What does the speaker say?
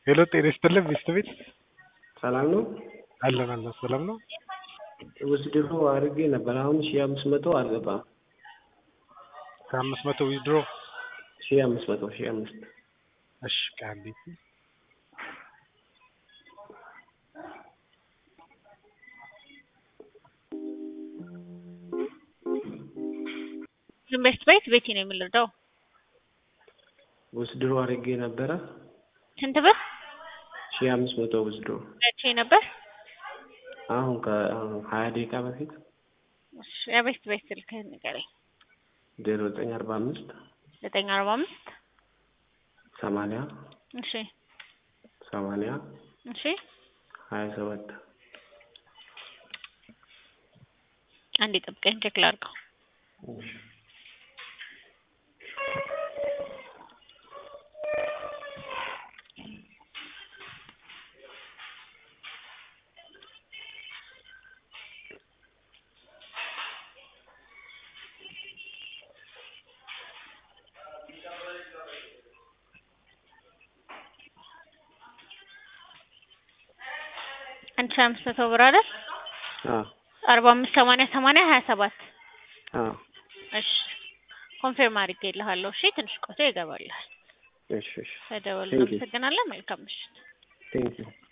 ሄሎ ጤና ይስጥልን ሚስት ቤት ሰላም ነው? አለን አለን ሰላም ነው። ውስድሮ አድርጌ ነበር። አሁን ሺህ አምስት መቶ አልገባም። ከአምስት መቶ ዊዝድሮ ሺህ አምስት መቶ ሺህ አምስት እሺ ቃሊ ኢንቨስት ቤት ቤቴ ነው የምንረዳው። ውስድሮ አድርጌ ነበረ። ስንት ብር ሺህ አምስት መቶ ውስድሮ መቼ ነበር? አሁን ከሀያ ደቂቃ በፊት እሺ የቤት ቤት ስልክህን ንገረኝ። ዜሮ ዘጠኝ አርባ አምስት ዘጠኝ አርባ አምስት ሰማንያ እሺ ሰማንያ እሺ ሀያ ሰባት አንዴ ጠብቀኝ ቼክ ላድርገው። አንድ ሺህ አምስት መቶ ብር አይደል? አዎ አርባ አምስት ሰማንያ ሰማንያ ሀያ ሰባት አዎ እሺ ኮንፊርም አድርጌልሃለሁ። እሺ ትንሽ ቆይቶ ይገባልሃል። እሺ እሺ ተደወል። Thank you. አመሰግናለን። መልካም ምሽት። ቴንኪው